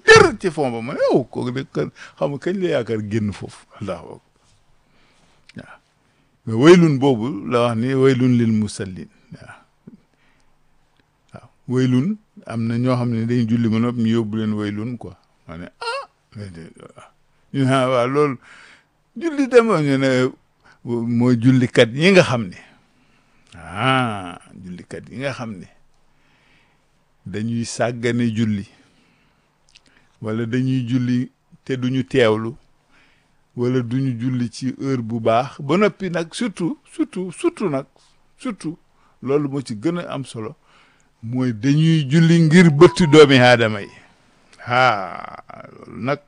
dër ci fond ba ma ne oh kooku de kan xam nga kañ la yaakaar génn foofu allahu akbar waaw mais waylun boobu la wax ni waylun lil musallin waaw waaw waylun am na ñoo xam ne dañ julli ba noppi ñu yóbbu leen waylun quoi ma ne ah ñu ne waaw loolu julli dama ñu ne mooy jullikat yi nga xam ne ah jullikat yi nga xam ne dañuy sàggane julli wala dañuy julli te duñu teewlu wala duñu julli ci heure bu baax ba noppi nag surtout surtout surtout nag surtout loolu moo ci gën a am solo mooy dañuy julli ngir bëtt doomi aadama yi ah loolu nag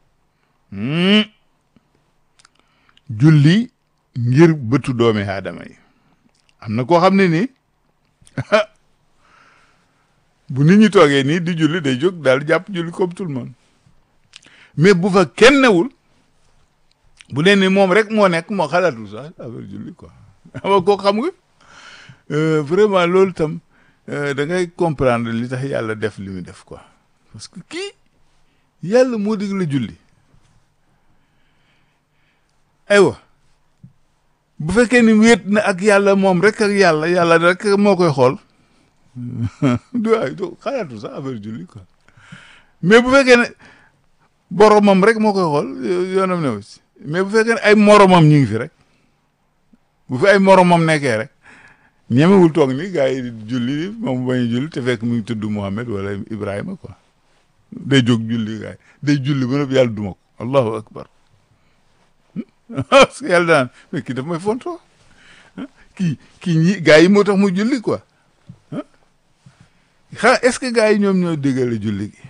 julli ngir bëtu doomi aadama yi am na koo xam ne nii bu nit ñi toogee nii di julli day jóg daal jàpp julli comme tout le monde mais bu fa kenn newul bu dee ni moom rek moo nekk moo xalaatul sax affaire julli quoi ama koo xam nga vraiment loolu tam da ngay comprendre li tax yàlla def li mu def quoi parce que kii yàlla moo dig la julli aywa bu fekkee ni wéet na ak yàlla moom rek ak yàlla yàlla rek moo koy xool du ay do xalaatu sax affaire julli quoi mais bu fekkee ne boromam rek moo koy xool yoonam ne aussi mais bu fekkee ne ay moromam ñu ngi fi rek bu fi ay moromam nekkee rek ñemewul toog ni gars yi julli moom bañ julli te fekk mu ngi tudd Mohamed wala Ibrahima quoi day jóg julli gars yi day julli ba noppi yàlla duma ko allahu akbar parce que yàlla daan mais kii daf may fontoo kii kii ñi gars yi moo tax mu julli quoi xa est-ce que gars yi ñoom ñoo déggale julli gi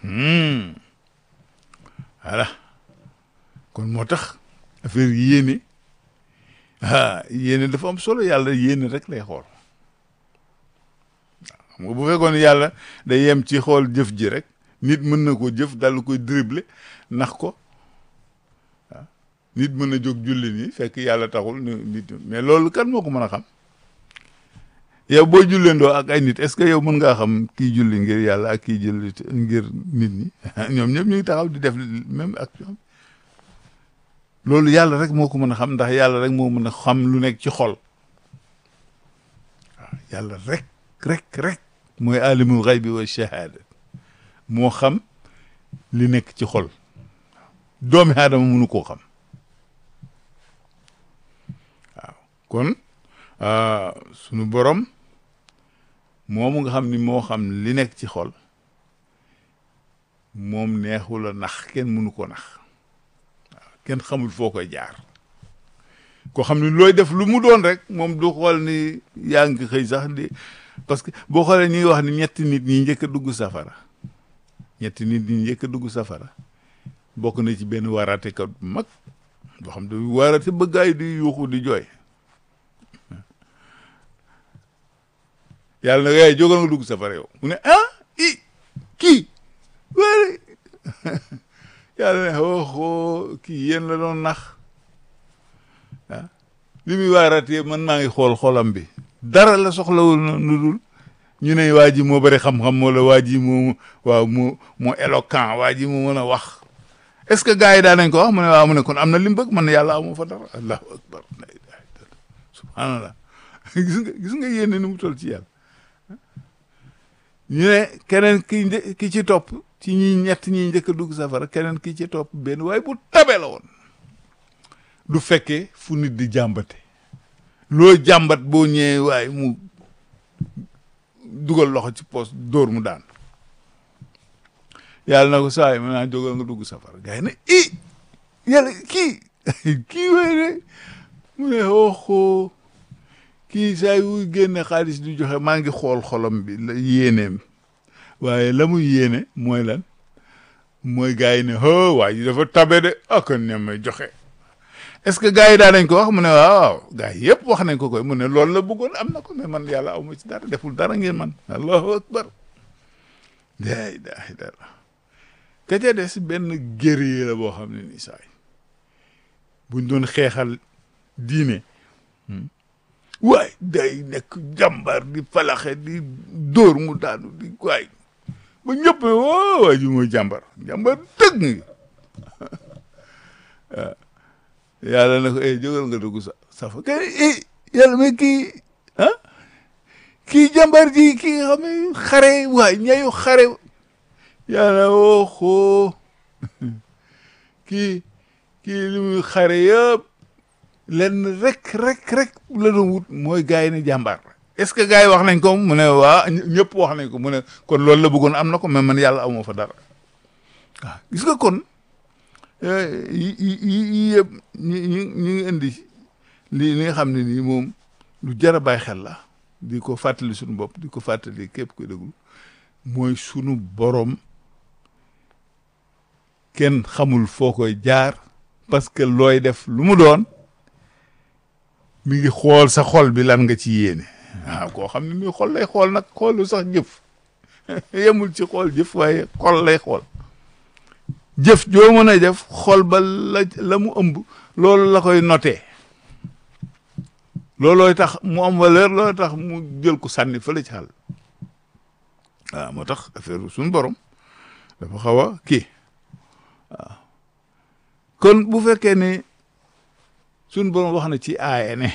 voilà kon moo tax affaire yéene ah yéene dafa am solo yàlla yéene rek lay xool xam nga bu fekkoon yàlla day yem ci xool jëf ji rek nit mën na ko jëf dal koy dribble nax ko waaw nit mën na jóg julli nii fekk yàlla taxul nit mais loolu kan moo ko mën a xam yow boo julleendoo ak ay nit est-ce que yow mën ngaa xam kii julli ngir yàlla ak kii julli ngir nit ñi ñoom ñëpp ñu ngi taxaw di def même action loolu yàlla rek moo ko mën a xam ndax yàlla rek moo mën a xam lu nekk ci xol waaw yàlla rek rek rek mooy alimul xaybi wa shahada moo xam li nekk ci xol doomi aadama mënu koo xam waaw kon sunu borom moomu nga xam ni moo xam li nekk ci xol moom neexul a nax kenn mënu ko nax waaw kenn xamul foo koy jaar koo xam ni looy def lu mu doon rek moom du xool ni yaa ngi xëy sax di parce que boo xoolee ñi ngi wax ni ñetti nit ñi njëkk a dugg safara ñetti nit ñi njëkk a dugg safara bokk na ci benn waaraatekat bu mag boo xam ne waaraate ba gaay di yuuxu di jooy yàlla na yaay jógal nga dugg safara yow mu ne ah i kii wéri yàlla ne xooxoo kii yéen la doon nax ah li muy waaratee man maa ngi xool xolam bi dara la soxlawul nu dul ñu ne waa ji moo bëri xam-xam wala waa ji moo waaw moo moo éloquent waa ji moo mën a wax est-ce que gars yi daan nañ ko wax mu ne waaw mu ne kon am na li mu bëgg man yàlla amoo fa dara allahu akbar subhanallah gis nga gis nga yéene ni mu toll ci yàlla ñu ne keneen ki ki ci topp ci ñi ñett ñi njëkk a dugg safara keneen ki ci topp benn waaye bu tabe la woon du fekkee fu nit di jàmbate loo jàmbat boo ñëwee waaye mu dugal loxo ci poos dóor mu daan yàlla na ko saa yi mën naa jógal nga dugg safara gars yi ne i yàlla kii kii wéy de mu ne xooxoo kii saa yu génne xaalis di joxe maa ngi xool xolam bi la yéeneem waaye la muy yéene mooy lan mooy gars yi ne ho waa ji dafa tabe de ak ne may joxe est-ce que gars yi daa nañ ko wax mu ne waaw gars yi yëpp wax nañ ko koy mu ne loolu la bëggoon am na ko mais man yàlla aw ma ci dara deful dara ngeen man allahu akbar la ilaha illallah ka ca des benn guerrier la boo xam ne ni saay buñ doon xeexal diine waay day nekk jàmbar di falaxe di dóor mu daanu di waay ba ñëpp woo waa ji mooy jàmbar jàmbar dëgg ngi waaw yàlla na ko eh jógal nga dugg sa safa kay eh yàlla mais kii ah kii jàmbar ji kii nga xam ne xare waay ñayu xare yàlla woo xoo kii kii li muy xare yëpp lenn rek rek rek la doon wut mooy gars yi ne jàmbaar est-ce que gars yi wax nañ ko mu ne waa ñëpp wax nañ ko mu ne kon loolu la bëggoon am na ko mais man yàlla amoo fa dara waaw gis nga kon yi yi yi yëpp ñi ñi ñu ngi indi li li nga xam ne nii moom lu jar a bàyyi xel la di ko fàttali suñu bopp di ko fàttali képp ko déglu mooy sunu borom kenn xamul foo koy jaar parce que looy def lu mu doon mi ngi xool sa xol bi lan nga ci yéene waaw koo xam ne mi xol lay xool nag xoolu sax jëf yemul ci xool jëf waaye xol lay xool jëf joo mën a def xol ba la la mu ëmb loolu la koy noté loolooy tax mu am valeur loolooy tax mu jël ko sànni fële ci xal waaw moo tax affaire suñu borom dafa xaw a kii waaw kon bu fekkee ne suñu borom wax na ci aaya ne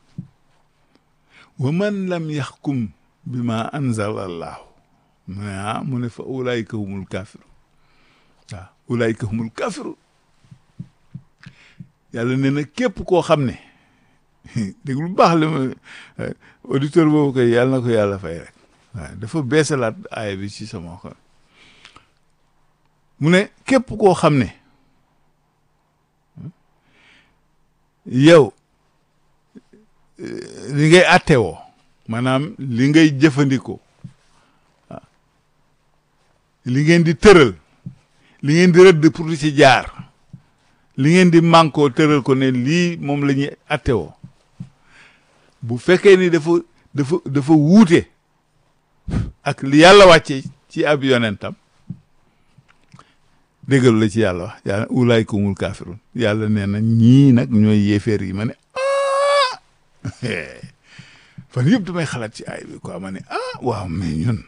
wa man lam yaxkum bi ma anzala allahu mu ne ah mu ne fa ulaayika humul kaafiru waaw ulaayika humul kaafiru yàlla nee na képp koo xam ne dégg lu baax li ma auditeur boobu koy yàlla na ko yàlla fay rek waaw dafa beesalaat aaya bi ci sama xol mu ne képp koo xam ne yow li ngay attewoo maanaam li ngay jëfandikoo waaw li ngeen di tëral li ngeen di rëdd pour di ci jaar li ngeen di mànkoo tëral ko ne lii moom la ñuy attewoo bu fekkee ni dafa dafa dafa wuute ak li yàlla wàcce ci ab yonentam déggal la ci yàlla wax yàlla ulaayka humul kaafirun yàlla nee na ñii nag ñooy yéeféer yi ma ne ah fan yëpp damay xalaat ci ay bi quoi ma ne ah waaw mais ñun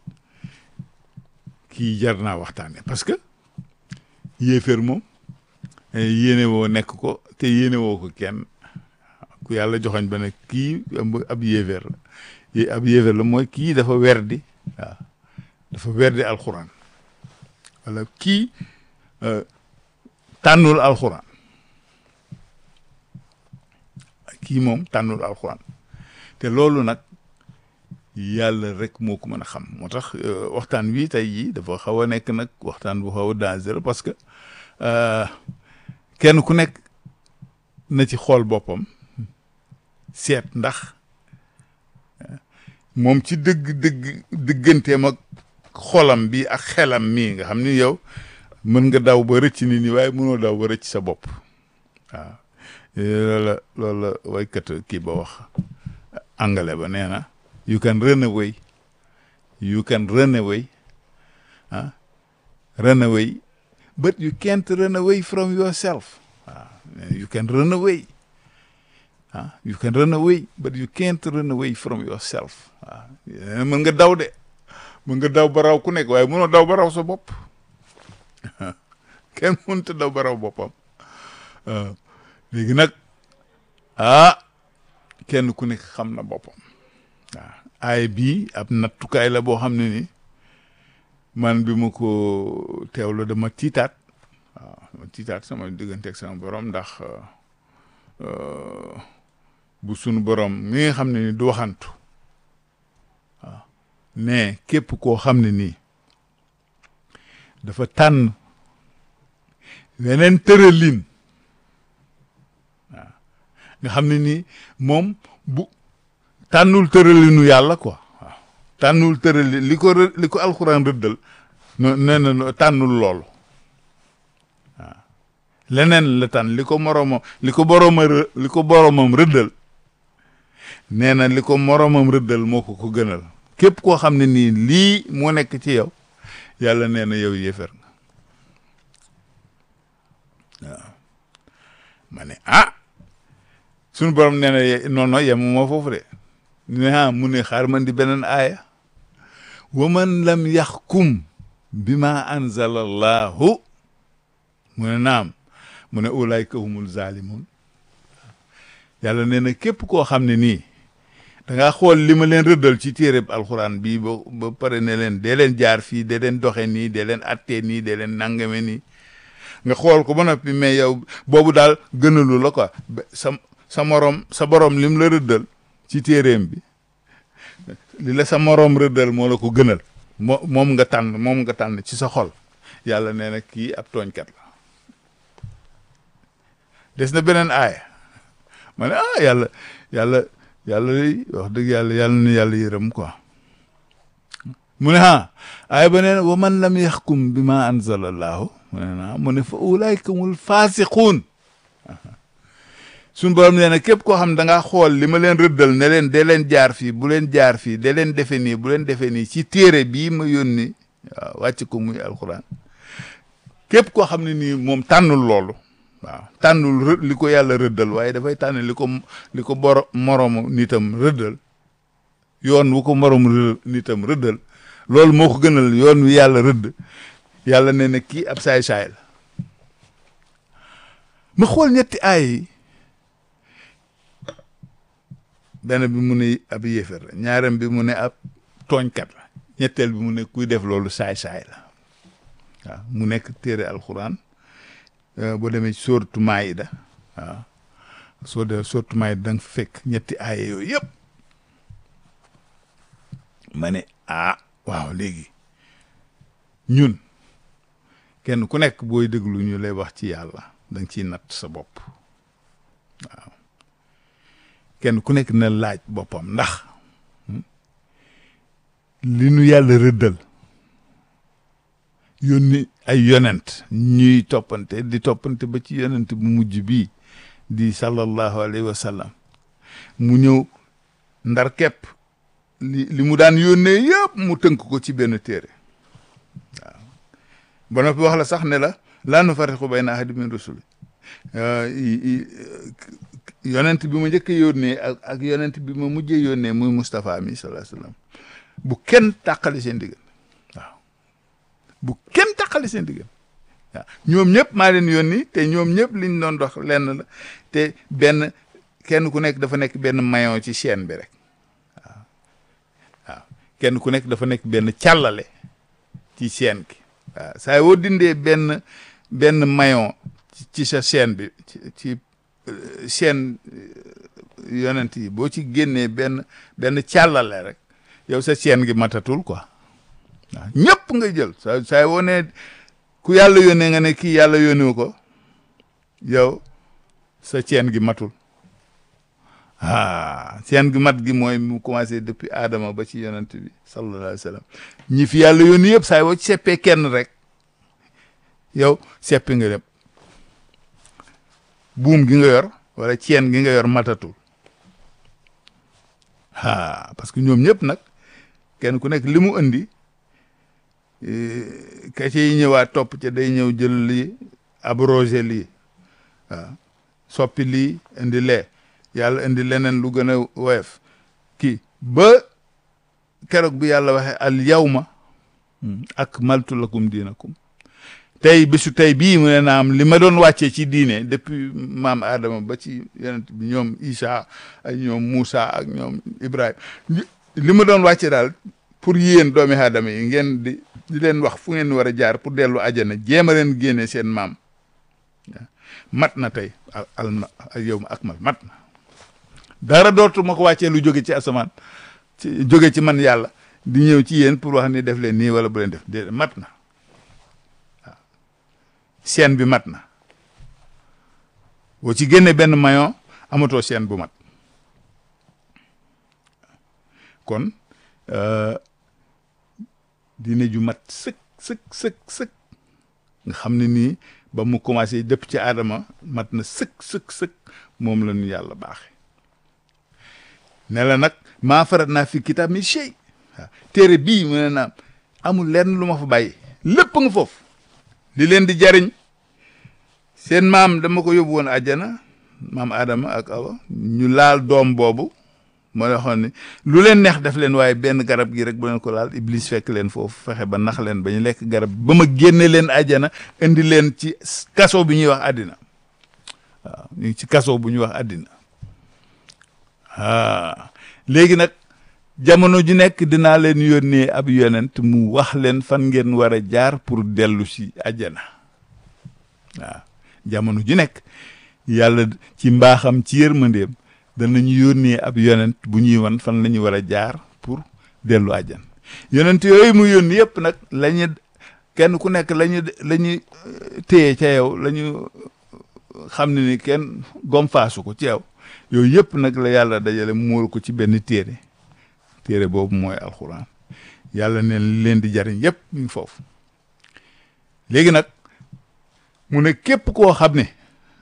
kii jar naa waxtaane parce que yéeféer moom yéene woo nekk ko te yéene woo ko kenn ku yàlla joxoñ ba ne kii ab yéeféer la ab yéeféer la mooy kii dafa werdi waaw dafa werdi alxuraan wala kii tànnul alxuraan kii moom tànnul alxuraan te loolu nag yàlla rek moo ko mën a xam moo tax waxtaan wi tey jii dafa xaw a nekk nag waxtaan bu xaw a dangereux parce que kenn ku nekk na ci xool boppam seet ndax moom ci dëgg dëgg dëgganteem ak xolam bi ak xelam mii nga xam ni yow mën nga daw ba rëcc nit ñi waaye mënoo daw ba rëcc sa bopp waaw loolu la loolu la waykat kii ba wax angale ba nee na you can run away you can run away ah run away but you can't run away from yourself waaw you can run away ah you can run away but you can't run away from yourself waaw mën nga daw de mën nga daw ba raw ku nekk waaye mënoo daw ba raw sa bopp kenn mënut a daw ba raw boppam léegi nag ah kenn ku nekk xam na boppam waaw aay bii ab nattukaay la boo xam ne ni man bi ma ko teewlu dama tiitaat waaw dama tiitaat sama diggante ak sama borom ndax bu sunu borom mi nga xam ne ni du waxantu waaw mais képp koo xam ne nii dafa tànn weneen tëralin waaw nga xam ne nii moom bu tànnul tëralinu yàlla quoi waaw tànnul tëralin li ko li ko alxuraan rëddal no nee na tànnul loolu waaw leneen la tànn li ko moroomam li ko borooma li ko boroomam rëddal nee na li ko moroomam rëddal moo ko ko gënal képp koo xam ne nii lii moo nekk ci yow yàlla nee na yow yéefar nga waaw ma ne ah suñu borom nee na non non yemu moo foofu de ne ah mu ne xaar man di beneen aaya wa man lam yaxkum bi ma anzala allahu mu ne naam mu ne ulaayka humul zalimun yàlla nee na képp koo xam ne nii da ngaa xool li ma leen rëddal ci téereb alxuraan bii ba ba pare ne leen dee leen jaar fii dee leen doxe nii dee leen attee nii dee leen nangame nii nga xool ko ba noppi mais yow boobu daal gënalu la quoi sa sa morom sa borom lim la rëddal ci téereem bi li la sa morom rëddal moo la ko gënal moo moom nga tànn moom nga tànn ci sa xol yàlla nee na kii ab tooñkat la des na beneen aaya ma ne ah yàlla yàlla yàlla wax dëgg yàlla yàlla na yàlla yërëm quoi mu ne ah aaya ba nee na wa man lam yaxkum bi ma anzala allahu mu ne naa mu ne fa ulaayka humul faasiquun suñu borom nee na képp koo xam da ngaa xool li ma leen rëddal ne leen dee leen jaar fii bu leen jaar fii dee leen defe nii bu leen defe nii ci téere bii ma yónni waaw wàcc ko muy alxuraan képp koo xam ne nii moom tànnul loolu waaw tànnul li ko yàlla rëddal waaye dafay tànn li ko li ko boro moromu nitam rëddal yoon wu ko moromu nitam rëddal loolu moo ko gënal yoon wi yàlla rëdd yàlla nee na kii ab saay-saay la ma xool ñetti aay yi benn bi mu ne ab yéefar la ñaarem bi mu ne ab tooñkat la ñetteel bi mu ne kuy def loolu saay-saay la waaw mu nekk téere alxuraan boo demee ci sóoratu Maayida waaw soo demee sóoratu Maayida da nga fekk ñetti aaye yooyu yëpp ma ne ah waaw léegi ñun kenn ku nekk booy déglu ñu lay wax ci yàlla da nga ciy natt sa bopp waaw kenn ku nekk na laaj boppam ndax li nu yàlla rëddal yónni ay yonent ñuy toppante di toppante ba ci yonent bu mujj bii di sallallahu alayhi wa sallam mu ñëw ndar képp li li mu daan yónnee yëpp mu tënk ko ci benn téere waaw ba noppi wax la sax ne la laa nufarriqu bayna ahadin min rusuli yonent bi ma njëkk a yónnee ak ak yonent bi ma mujjee yónnee muy Moustapha mi sallallahu alayhi wa sallam bu kenn tàqali seen diggante waaw bu kenn tàqali seen diggante waaw ñoom ñëpp maa leen yónni te ñoom ñëpp liñ doon dox lenn la te benn kenn ku nekk dafa nekk benn maillon ci chaîne bi rek waaw waaw kenn ku nekk dafa nekk benn càllale ci chaîne ki waaw saa woo dindee benn benn maillon ci sa chaîne bi ci ci chaîne yonent yi boo ci génnee benn benn càllale rek yow sa chaîne gi matatul quoi waaw ñëpp nga jël saa saa woo ne ku yàlla yónnee nga ne kii yàlla yónnewu ko yow sa chaîne gi matul ah chaîne gi mat gi mooy mu commencé depuis Adama ba ci yonent bi sallallahu alayhi wa sallam ñi fi yàlla yónni yëpp saa woo ci seppee kenn rek yow seppi nga dem buum gi nga yor wala chaîne gi nga yor matatul ah parce que ñoom ñëpp nag kenn ku nekk li mu indi ka ci ñëwaat topp ca day ñëw jël lii abrogé lii waaw soppi lii indi lee yàlla indi leneen lu gën a woyof kii ba keroog bi yàlla waxe al yawma akmaltu lakum diinakum tey bisu tey bii mu ne naam li ma doon wàccee ci diine depuis maam Adama ba ci yonent bi ñoom Isa ak ñoom Moussa ak ñoom Ibrahima li ma doon wàcce daal pour yéen doomi aadama yi ngeen di di leen wax fu ngeen war a jaar pour dellu àjjana jéem a leen génne seen maam mat na tey al al yow ma akmal mat na dara dootu ma ko wàccee lu jóge ci asamaan ci jóge ci man yàlla di ñëw ci yéen pour wax ni def leen nii wala bu leen def déedéet mat na waaw seen bi mat na boo ci génne benn maillon amatoo seen bu mat kon diine ju mat sëkk sëkk sëkk sëkk nga xam ne nii ba mu commencé dëpp ci aadama mat na sëkk sëkk sëkk moom la ñu yàlla baaxe ne la nag maa farat naa fi kitaab mi shay waaw téere bii mu ne naa amul lenn lu ma fa bàyyi lépp nga foofu li leen di jariñ seen maam dama ko yóbbu woon àjjana maam Adama ak Awa ñu laal doom boobu moo la waxoon ni lu leen neex def leen waaye benn garab gi rek bu leen ko laal iblis fekk leen foofu fexe ba nax leen ba ñu lekk garab ba ma génne leen àjjana indi leen ci kaso bi ñuy wax àddina waaw ñu ngi ci kaso bu ñuy wax àddina ah léegi nag jamono ju nekk dinaa leen yónnee ab yonent mu wax leen fan ngeen war a jaar pour dellu si àjjana waaw jamono ju nekk yàlla ci mbaaxam ci yërmandeem danañu yónnee ab yonent bu ñuy wan fan la ñu war a jaar pour dellu àjjan yonent yooyu mu yónni yëpp nag la ñu kenn ku nekk la ñu la ñu téye ca yow la ñu xam ne ni kenn gomfaasu ko ci yow yooyu yëpp nag la yàlla dajale muur ko ci benn téere téere boobu mooy alxuraan yàlla ne leen di jariñ yëpp mu ngi foofu léegi nag mu ne képp koo xam ne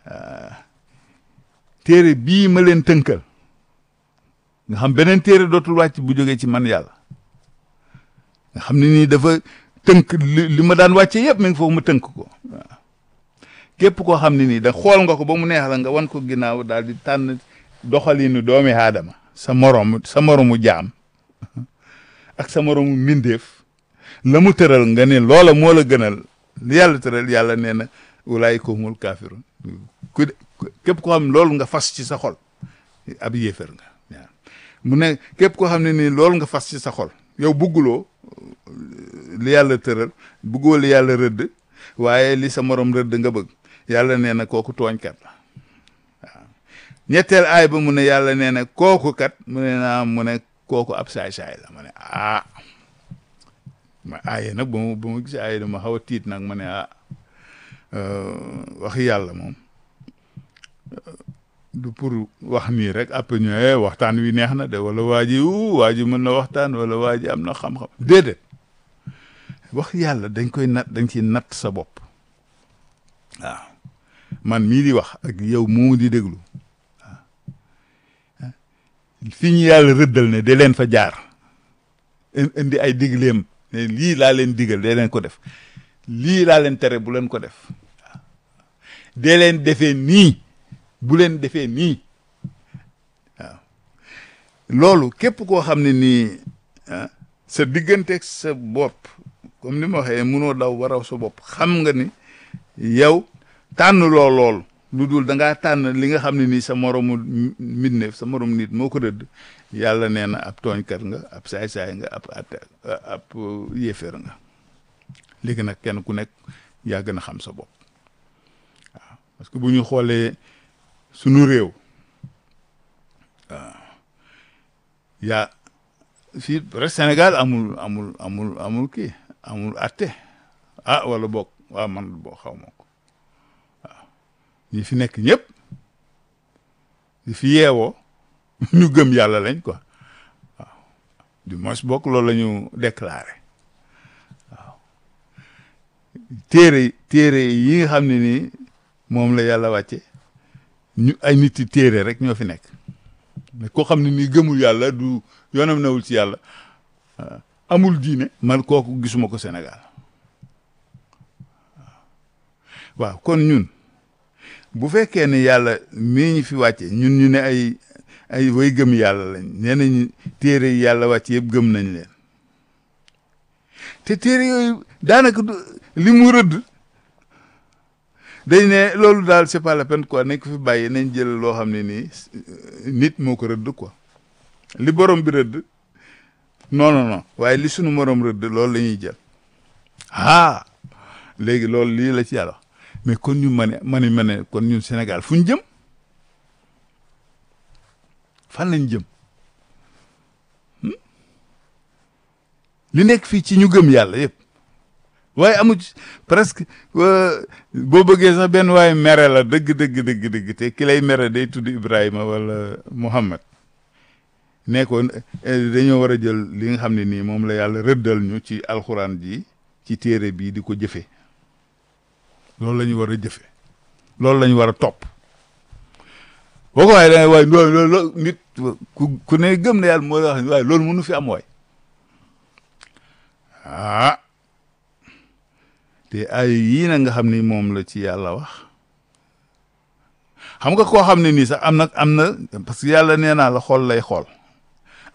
téere bii ma leen tënkal nga xam beneen téere dootul wàcc bu jógee ci man yàlla nga xam ne nii dafa tënk li li ma daan wàcce yëpp mi ngi foofu ma tënk ko waaw képp koo xam ne nii da xool nga ko ba mu neex la nga wan ko ginnaaw daal di tànn doxalinu doomi aadama sa morom sa moromu jaam ak sa moromu mbindeef la mu tëral nga ne loola moo la gënal li yàlla tëral yàlla nee na wulaay ko humul kaafirun ku képp koo xam ne loolu nga fas ci sa xol ab yéefar nga waaw mu ne képp koo xam ne nii loolu nga fas ci sa xol yow bugguloo li yàlla tëral buggoo li yàlla rëdd waaye li sa morom rëdd nga bëgg yàlla nee na kooku tooñkat la waaw ñetteel aay ba mu ne yàlla nee na kooku kat mu ne naa mu ne kooku ab saay-saay la ma ne ah ma aaye nag ba mu ba mu gis aaye dama xaw a tiit nag ma ne ah wax yàlla moom du pour wax nii rek après ñu waxtaan wi neex na de wala waa ji waa ji mën na waxtaan wala waa ji am na xam-xam déedéet wax yàlla dañ koy nat dañ ciy natt sa bopp waaw man mii di wax ak yow moo di déglu waaw fi ñu yàlla rëddal ne de leen fa jaar indi ay digleem ne lii laa leen digal de leen ko def lii laa leen tere bu leen ko def waaw dee leen defee nii bu leen defee nii waaw loolu képp koo xam ne nii sa digganteeg sa bopp comme ni ma waxee mënoo daw waraw sa bopp xam nga ni yow tànn loo lool lu dul da ngaa tànn li nga xam ne nii sa moromu mbindeef sa morom nit moo ko rëdd yàlla nee na ab tooñkat nga ab saay-saay nga ab atte ab yéeféer nga léegi nag kenn ku nekk yaa gën a xam sa bopp waaw parce que bu ñu xoolee sunu réew waaw yaa fii rek Sénégal amul amul amul amul kii amul atte ah wala boog waaw man boo xaw ma ko waaw ñi fi nekk ñëpp di fi yeewoo ñu gëm yàlla lañ quoi waaw du moins bokk loolu la ñu déclaré waaw téere téere yi nga xam ne nii moom la yàlla wàcce ñu ay nit yi téere rek ñoo fi nekk mais koo xam ne nii gëmul yàlla du yoonam newul ci yàlla amul diine man kooku gisuma ko Sénégal waaw kon ñun bu fekkee ne yàlla mii ñu fi wàcce ñun ñu ne ay ay way gëm yàlla lañ nee nañu téere yi yàlla wàcce yëpp gëm nañ leen te téere yooyu daanaka li mu rëdd dañ ne loolu daal c'est pas la peine quoi nañ ko fi bàyyi nañ jël loo xam ne nii nit moo ko rëdd quoi li borom bi rëdd non non non waaye li sunu morom rëdd loolu la ñuy jël ah léegi loolu lii la ci yàlla mais kon ñu ma ne ma ne ma ne kon ñun Sénégal fu ñu jëm fan lañ jëm li nekk fii ci ñu gëm yàlla yëpp waaye amu presque boo bëggee sax benn waaye mere la dëgg dëgg dëgg dëgg te ki lay mere day tudd Ibrahima wala Muhammad ne ko dañoo war a jël li nga xam ne nii moom la yàlla rëddal ñu ci alxuraan ji ci téere bii di ko jëfe loolu la ñu war a jëfe loolu la ñu war a topp boo ko waaye da ngay waaye loolu nit ku ku ne gëm na yàlla moo la wax waaye loolu mënu fi am waay ah te ay yii na nga xam ni moom la ci yàlla wax xam nga koo xam ne nii sax am na am na parce que yàlla nee naa la xool lay xool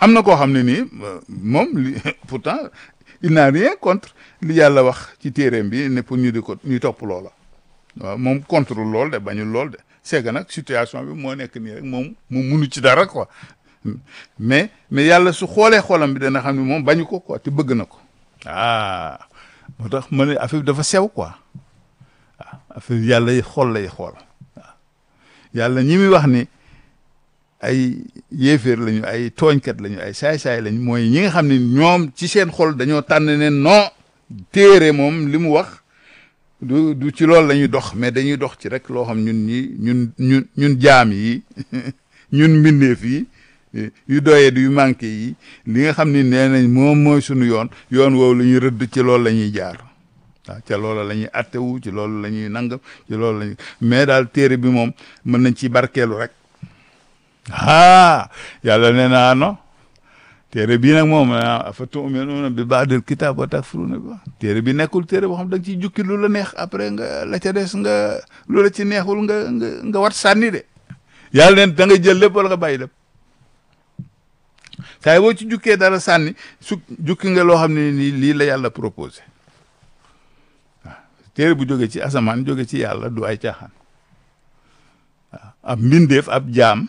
am na koo xam ne nii moom li pourtant il n'a rien contre li yàlla wax ci téeréem bi ne pour ñu di ko ñu topp loola waaw moom contre lool de bañul lool de c'est que nag situation bi moo nekk nii rek moom mu munu ci dara quoi mais mais yàlla su xoolee xoolam bi dana xam ne moom bañu ko quoi te bëgg na ko ah moo tax ma ne affaire bi dafa sew quoi waaw affaire yàlla yi xool lay xool waaw yàlla ñi muy wax ni ay yéeféer lañu ay tooñkat lañu ay saay-saay lañu mooy ñi nga xam ne ñoom ci seen xol dañoo tànn ne non téere moom li mu wax du du ci loolu la ñuy dox mais dañuy dox ci rek loo xam ñun ñi ñun ñun ñun jaam yi ñun mbindeef yi yu doyee yu manqué yi li nga xam ni nee nañ moom mooy sunu yoon yoon woowu la ñuy rëdd ci loolu la ñuy jaar waaw ca loolu la ñuy attewu ci loolu la ñuy nangam ci loolu la ñuy mais daal téere bi moom mën nañ ci barkeelu rek ah yàlla nee naa non téere bii nag moom afa tu'minuuna bi ba'dil kitaab wa takfuruuna bi téere bi nekkul téere boo xam da nga ciy jukki lu la neex après nga la ca des nga lu la ci neexul nga nga nga wat sànni de yàlla neen da nga jël lépp wala nga bàyyi lépp saa boo ci jukkee dara sànni su jukki nga loo xam ne nii lii la yàlla proposé waaw téere bu jóge ci asamaan jóge ci yàlla du ay caaxaan waaw ab mbindeef ab jaam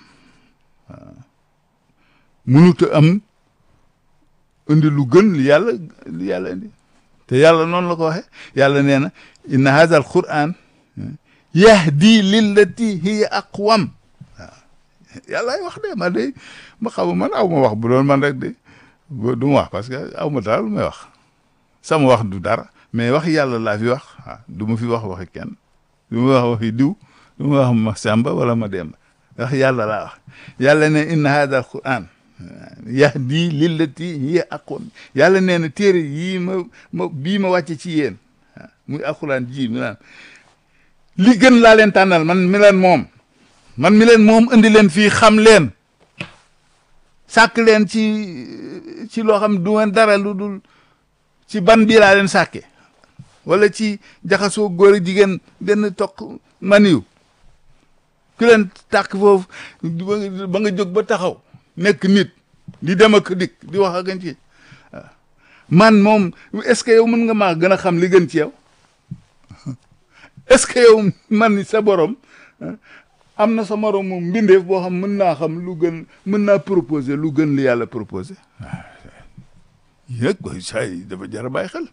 mënut a am indi lu gën li yàlla li yàlla indi te yàlla noonu la ko waxe yàlla nee na inna hadha al quran yahdi lillati hiya aqwam waaw yàllaay wax de ma de ma xamu man aw ma wax bu doon man rek de du ma wax parce que aw ma dara lu may wax sama wax du dara mais wax yàlla laa fi wax waaw du ma fi wax waxi kenn du ma wax waxi diw du ma wax ma sàmba wala ma demba wax yàlla laa wax yàlla ne inna hadha al quran yahdi lillati hiya aqwam yàlla nee na téere yii ma ma bii ma wàcce ci yéen muy alquran ji mi naan li gën laa leen tànnal man mi leen moom man mi leen moom indi leen fii xam leen sàkk leen ci ci loo xam du ngeen dara lu dul ci ban bii laa leen sàkke wala ci jaxasoo góor jigéen benn toq maniw ku leen tàkk foofu ba nga jóg ba taxaw nekk nit di dem ak dikk di wax ak ci man moom est-ce que yow mën nga maa gën a xam li gën ci yow est-ce que yow man ni sa borom am na sa morom moom mbindeef boo xam mën naa xam lu gën mën naa proposer lu gën li yàlla proposer yëg koy say dafa jar a bàyyi xel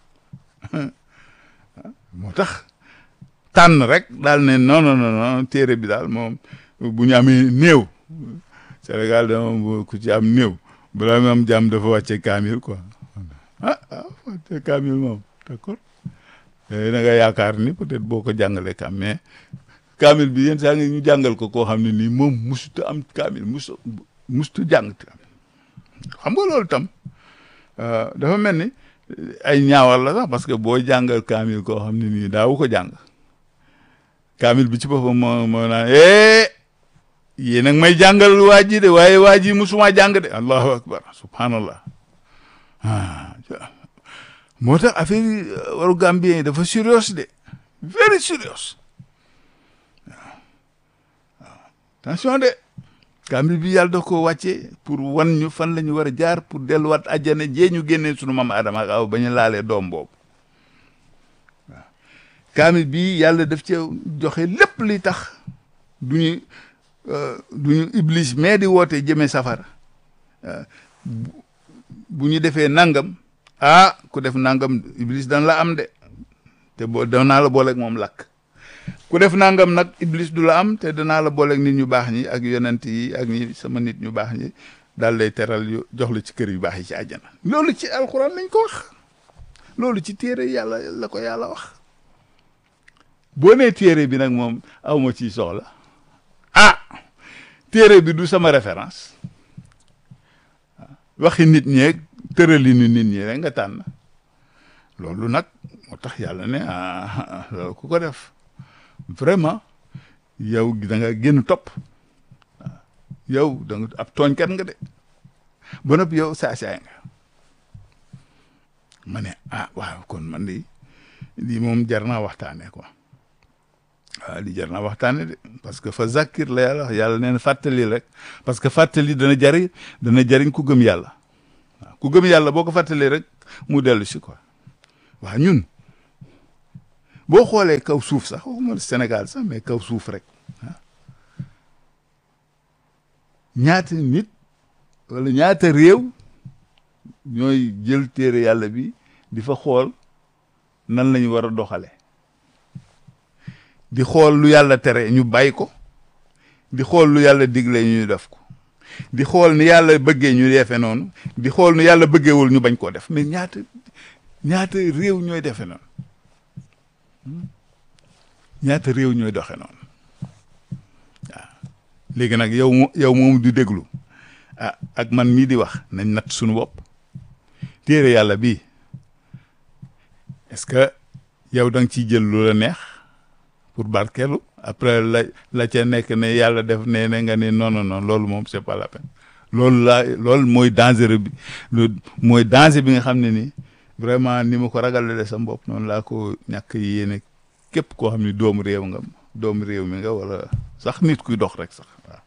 moo tax tànn rek daal ne non non non téere bi daal moom bu ñu amee néew Sénégal dama ku ci am néew balaa mu am jàmm dafa wàcce kaamil quoi ah ah wàcce kaamil moom d'accord da nga yaakaar ni peut-être boo ko jàngalee kam mais kaamil bi yéen saa ngi ñu jàngal ko koo xam ne nii moom musuta am kaamil musu musuta jàng xam nga loolu tam dafa mel ni ay ñaawal la sax parce que boo jàngal kaamil koo xam ne nii daawu ko jàng kaamil bi ci boppam moo moo naan eh yéen nag may jàngal waa ji de waaye waa ji musuma jàng de allahu akbar subhanallah ah moo tax affaire yi waru gambien yi dafa sérieux de very sérieux waaw waaw attention de kaamil bi yàlla da ko wàcce pour wan ñu fan la ñu war a jaar pour delluwaat àjjana jee ñu génnee sunu maam Adama ak aw ba ñu laalee doom boobu waaw kaamil bi yàlla daf ci joxe lépp li tax du ñu du ñu iblis mais di woote jëmee safara bu ñu defee nangam ah ku def nangam iblis dana la am de te boo danaa la booleeg moom lakk ku def nangam nag iblis du la am te danaa la booleeg nit ñu baax ñi ak yonent yi ak ñi sama nit ñu baax ñi daal lay teral yu jox la ci kër yu baax yi ci àjjana loolu ci alxuraan lañ ko wax loolu ci téere yàlla la ko yàlla wax boo nee téere bi nag moom aw ma ciy soxla ah téere bi du sama référence waxi nit ñeeg tërali ni nit ñi rek nga tànn loolu nag moo tax yàlla ne ah loolu ku ko def vraiment yow da nga génn topp yow da nga ab tooñkat nga de ba noppi yow saa-saay nga ma ne ah waaw kon man de lii moom jar naa waxtaanee quoi waaw li jar naa waxtaane de parce que fa zakir la yàlla wax yàlla nee na fàttali rek parce que fàttali dana jariñ dana jariñ ku gëm yàlla waaw ku gëm yàlla boo ko fàttalee rek mu dellu si quoi waaw ñun boo xoolee kaw suuf sax waxuma Sénégal sax mais kaw suuf rek ñaata nit wala ñaata réew ñooy jël téere yàlla bi di fa xool nan lañu war a doxale di xool lu yàlla tere ñu bàyyi ko di xool lu yàlla digle ñu def ko di xool ni yàlla bëggee ñu defee noonu di xool ni yàlla bëggeewul ñu bañ koo def mais ñaata ñaata réew ñooy defee noonu ñaata réew ñooy doxe noonu waaw léegi nag yow mo yow moom du déglu ah ak man mii di wax nañ natt suñu bopp téere yàlla bii est-ce que yow da nga ciy jël lu la neex pour barkeelu après la la ca nekk ne yàlla def ne ne nga ne non non non loolu moom c'est pas la peine loolu laa loolu mooy danger bi lu mooy danger bi nga xam ne ni vraiment ni ma ko ragalale sa bopp noonu laa ko ñàkk yéene képp koo xam ne doomu réew nga doomu réew mi nga wala sax nit kuy dox rek sax waaw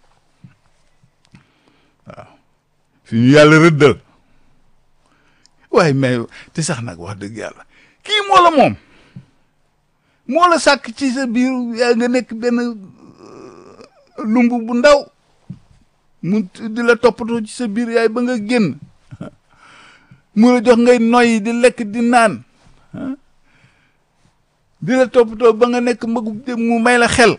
waaw fi ñu yàlla rëddal waaye mais te sax nag wax dëgg yàlla kii moo la moom moo la sàkk ci sa biir yaa nga nekk benn lumb bu ndaw mu di la toppatoo ci sa biir yaay ba nga génn mu la jox ngay noyyi di lekk di naan di la toppatoo ba nga nekk magu mu may la xel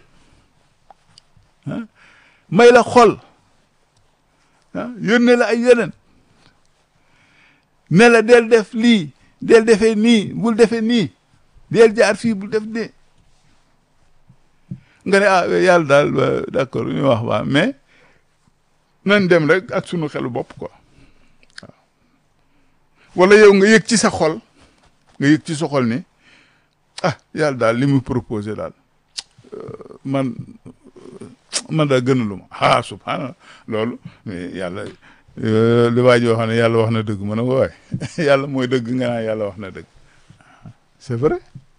may la xol yónnee la ay yeneen ne la del def lii del defee nii bul defee nii del jaar fii bul def nii nga ne ah yàlla daal d'accord ñu wax waa mais nañ dem rek ak sunu xelu bopp quoi waaw wala yow nga yëg ci sa xol nga yëg ci sa xol ni ah yàlla daal li mu proposé daal man man daal gënalu ma ah subhanallah loolu mais yàlla li waa ji wax ne yàlla wax na dëgg ma ne ko waay yàlla mooy dëgg nga naan yàlla wax na dëgg c'est vrai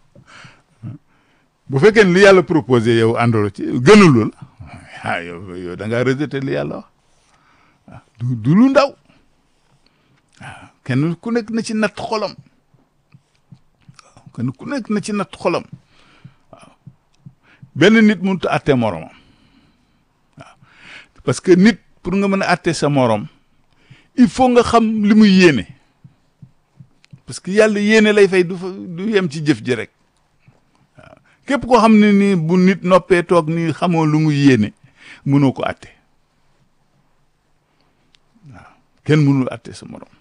bu fekkee ne li yàlla proposé yow àndolo ci gënalu la ah yow yow da ngaa rejeté li yàlla wax du du lu ndaw waaw kenn ku nekk na ci natt xolam waaw kenn ku nekk na ci natt xolam waaw benn nit mënut a àtte moromam waaw parce que nit pour nga mën a àtte sa morom il faut nga xam li muy yéene parce que yàlla yéene lay fay du fa du yem ci jëf ji rek waaw képp koo xam ne nii bu nit noppee toog nii xamoo lu muy yéene mënoo ko àtte waaw kenn mënul àtte sa morom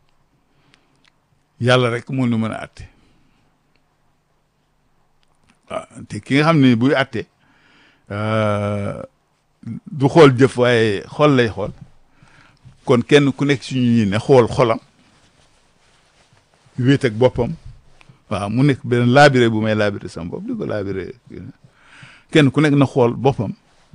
yàlla rek moo ñu mën a àtte waaw te ki nga xam ne buy àtte du xool jëf waaye xol lay xool kon kenn ku nekk suñu ñi ne xool xolam wéet ak boppam waaw mu nekk benn laabire bu may laabire sama bopp di ko laabire kenn ku nekk na xool boppam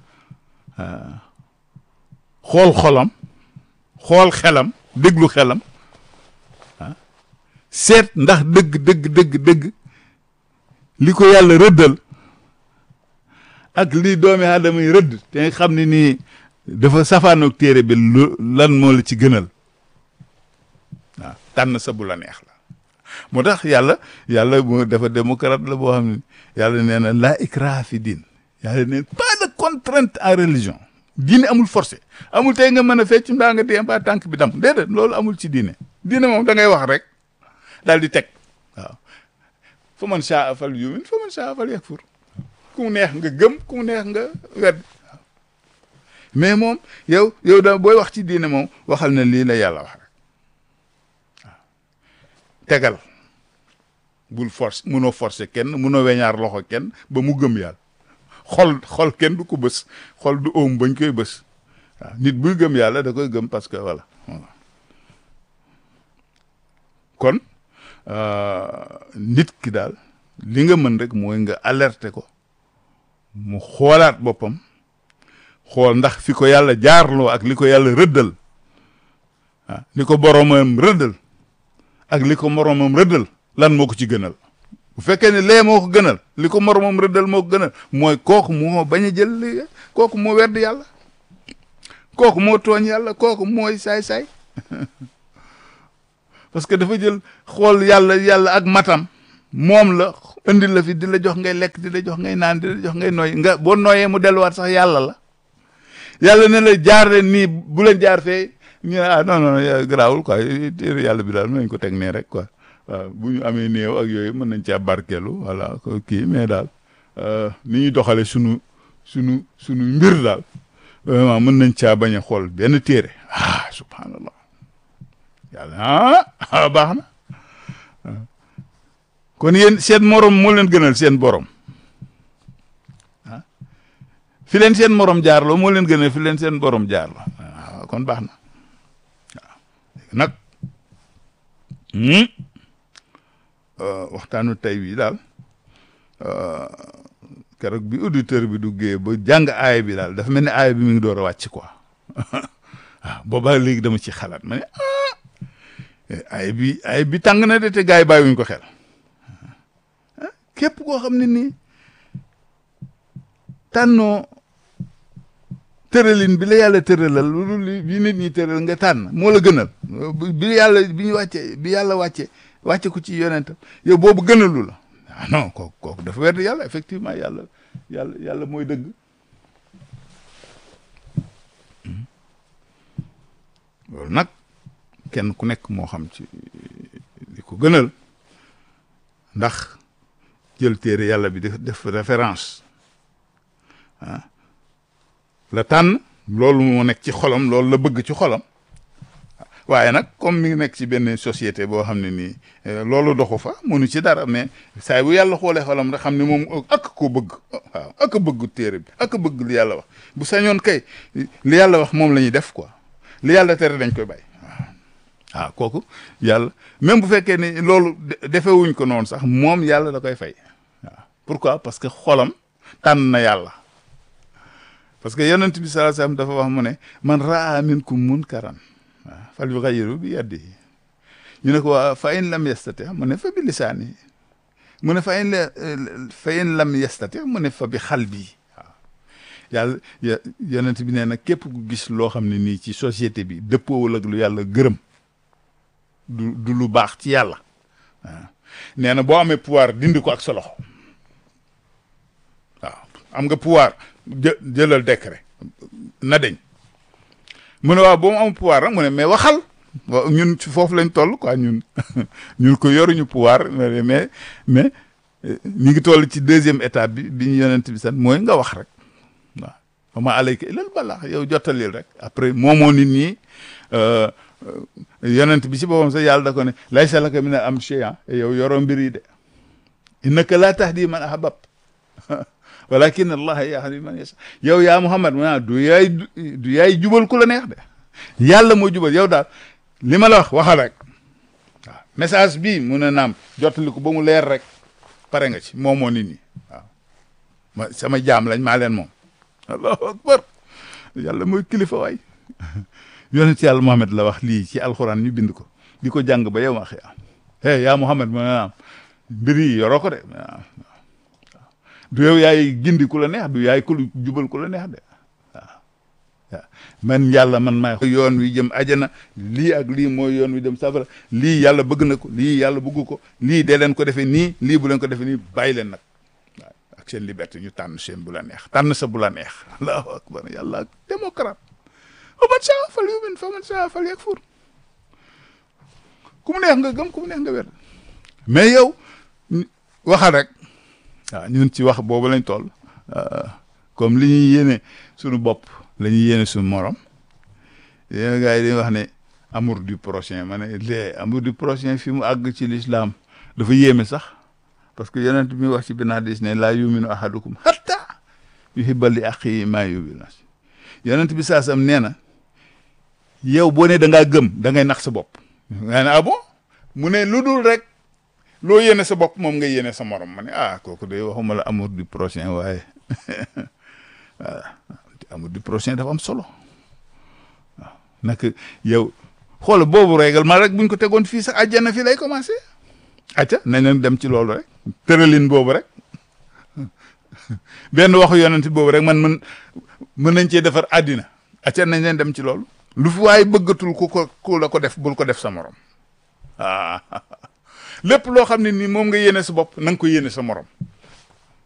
xool xolam xool xelam déglu xelam ah seet ndax dëgg dëgg dëgg dëgg li ko yàlla rëddal ak li doomi aadama yi rëdd te nga xam ne nii dafa safaanoog téere bi lu lan moo la ci gënal waaw tànn sa bu la neex la moo tax yàlla yàlla moo dafa démocrate la boo xam ne yàlla nee na la ikraha fi diin yàlla nee pas de contrainte en religion diine amul forcé amul tey nga mën a fecc mbaa nga dee mbaa tànk bi dam déedéet loolu amul ci diine diine moom da ngay wax rek daal di teg waaw fa man saa fal yumin fa man saa fal yakfur ku mu neex nga gëm ku mu neex nga wedd mais moom yow yow da booy wax ci diine moom waxal na lii la yàlla wax rek waaw tegal bul force munoo forcer kenn munoo weñaar loxo kenn ba mu gëm yàlla xol xol kenn du ko bës xol du oom bañ koy bës waaw nit buy gëm yàlla da koy gëm parce que voilà voilà kon nit ki daal li nga mën rek mooy nga alerter ko mu xoolaat boppam xool ndax fi ko yàlla jaarloo ak li ko yàlla rëddal ah li ko boromam rëddal ak li ko moromam rëddal lan moo ko ci gënal bu fekkee ne lee moo ko gënal li ko moromam rëddal moo ko gënal mooy kooku moo bañ a jël li kooku moo werd yàlla kooku moo tooñ yàlla kooku mooy saay-saay parce que dafa jël xool yàlla yàlla ak matam moom la indi la fi di la jox ngay lekk di la jox ngay naan di la jox ngay nooy nga boo nooyee mu delluwaat sax yàlla la yàlla ne la jaar leen nii bu leen jaar fee ñu ne ah non non garaawul quoi téere yàlla bi daal mën nañ ko teg nee rek quoi waaw bu ñu amee néew ak yooyu mën nañ caa barkeelu voilà kii mais daal ni ñuy doxale sunu sunu sunu mbir daal vraiment mën nañ caa bañ a xool benn téere ah subhanallah yàlla ah baax na kon yéen seen morom moo leen gënal seen borom ah fi leen seen morom jaarloo moo leen gënal fi leen seen borom jaarloo waaw kon baax na waaw léegi nag waxtaanu tey bii daal keroog bi auditeur bi duggee ba jàng aay bi daal dafa mel ni aay bi mi ngi door a wàcc quoi waaw boobaa léegi dama ci xalaat ma ne ah aay bi aay bi tàng na de te gars yi bàyyiwuñ ko xel képp koo xam ne nii tànnoo tëralin bi la yàlla tëralal lu li bi nit ñi tëral nga tànn moo la gënal bi yàlla bi ñu wàcce bi yàlla wàcce wàcce ko ci yonentam yow boobu gënalu la ah non kooku kooku dafa wedd yàlla effectivement yàlla yàlla yàlla mooy dëgg loolu nag kenn ku nekk moo xam ci li ko gënal ndax jël téere yàlla bi def def référence ah la tànn loolu moo nekk ci xolam loolu la bëgg ci xolam waaye nag comme mi ngi nekk ci benn société boo xam ne nii loolu doxu fa mënu ci dara mais saay bu yàlla xoolee xolam rek xam ne moom ak ko bëgg waaw ak bëgg téere bi ak bëgg li yàlla wax bu sañoon kay li yàlla wax moom la ñuy def quoi li yàlla tere dañ koy bàyyi waaw waaw kooku yàlla même bu fekkee ni loolu defewuñ ko noonu sax moom yàlla da koy fay waaw pourquoi parce que xolam tànn na yàlla parce que yonent bi sallallahu alayhi wasallam dafa wax mu ne man raa minkum munkaran waaw fal yughayyiru bi yadihi ñu ne ko waa fa in lam yastati mu ne fa bi lisaani mu ne fa in la fa in lam yastati mu ne fa bi xalbi waaw yàlla yonent bi nee na képp ku gis loo xam ne nii ci société bi dëppoowul ak lu yàlla gërëm du du lu baax ci yàlla waaw nee na boo amee pouvoir dindi ko ak sa loxo waaw am nga pouvoir jë jëlal décret na deñ mu ne waaw boo mu am pouvoir nag mu ne mais waxal waaw ñun ci foofu lañ toll quoi ñun ñun ko yoruñu pouvoir mais mais ñu ngi toll ci deuxième étape bi bi ñu yonent bi san mooy nga wax rek waaw wama alayka ilal balaax yow jottalil rek après moomoo nit ñi yonent bi si boppam sax yàlla da ko ne laysa laka min al amri shay'un yow yoroo mbir yi de innaka laa tahdi man ahbabta walakin allah yahdi man yasha yow yaa Muhammad ma du yaay du yaay jubal ku la neex de yàlla moo jubal yow daal li ma la wax waxal rek waaw message bii mu ne naam jottali ko ba mu leer rek pare nga ci moom moo nit ñi waaw ma sama jaam lañ maa leen moom allahu akbar yàlla mooy kilifa waay yonent yàlla Muhammad la wax lii ci alxuraan ñu bind ko di ko jàng ba yow ma xëy hey yaa Muhammad ma naam mbir yi yoroo ko de du yow yaay gindi ku la neex du yaay ku jubal ku la neex de waaw waaw man yàlla man maay yoon wi jëm ajana lii ak lii mooy yoon wi jëm safara lii yàlla bëgg na ko lii yàlla bëggu ko lii dee leen ko defee nii lii bu leen ko defee nii bàyyi leen nag waaw ak seen liberté ñu tànn seen bu la neex tànn sa bu la neex allahu akbar yàlla ak démocrate o man saa fal yumin fa man saa fal yakfur ku mu neex nga gëm ku mu neex nga wér mais yow waxal rek waaw ñun ci wax boobu lañ toll comme li ñuy yéene suñu bopp la ñuy yéene suñu morom yéen gars yi dañuy wax ne amour du prochain ma ne lee amour du prochain fi mu àgg ci l'islam dafa yéeme sax parce que yonent bi wax ci benn hadis ne laa yuminu ahadukum hatta yuhibba li axihi maa yuhibbu nafsi yonent bi saasam nee na yow boo ne da ngaa gëm da ngay nax sa bopp nga ne ah bon mu ne lu dul rek loo yéene sa bopp moom nga yéene sa morom ma ne ah kooku de waxuma la amour du prochain waaye voilà amour du prochain dafa am solo waaw nag yow xool boobu règlement rek buñ ko tegoon fii sax àjjana fii lay commencé acca nañ leen dem ci loolu rek tëralin boobu rek benn waxu yonent boobu rek man mën mën nañ cee defar àddina acca nañ leen dem ci loolu lu fi waaye bëggatul ku ko ku la ko def bul ko def sa morom ah lépp loo xam ne nii moom nga yéene sa bopp na nga ko yéene sa morom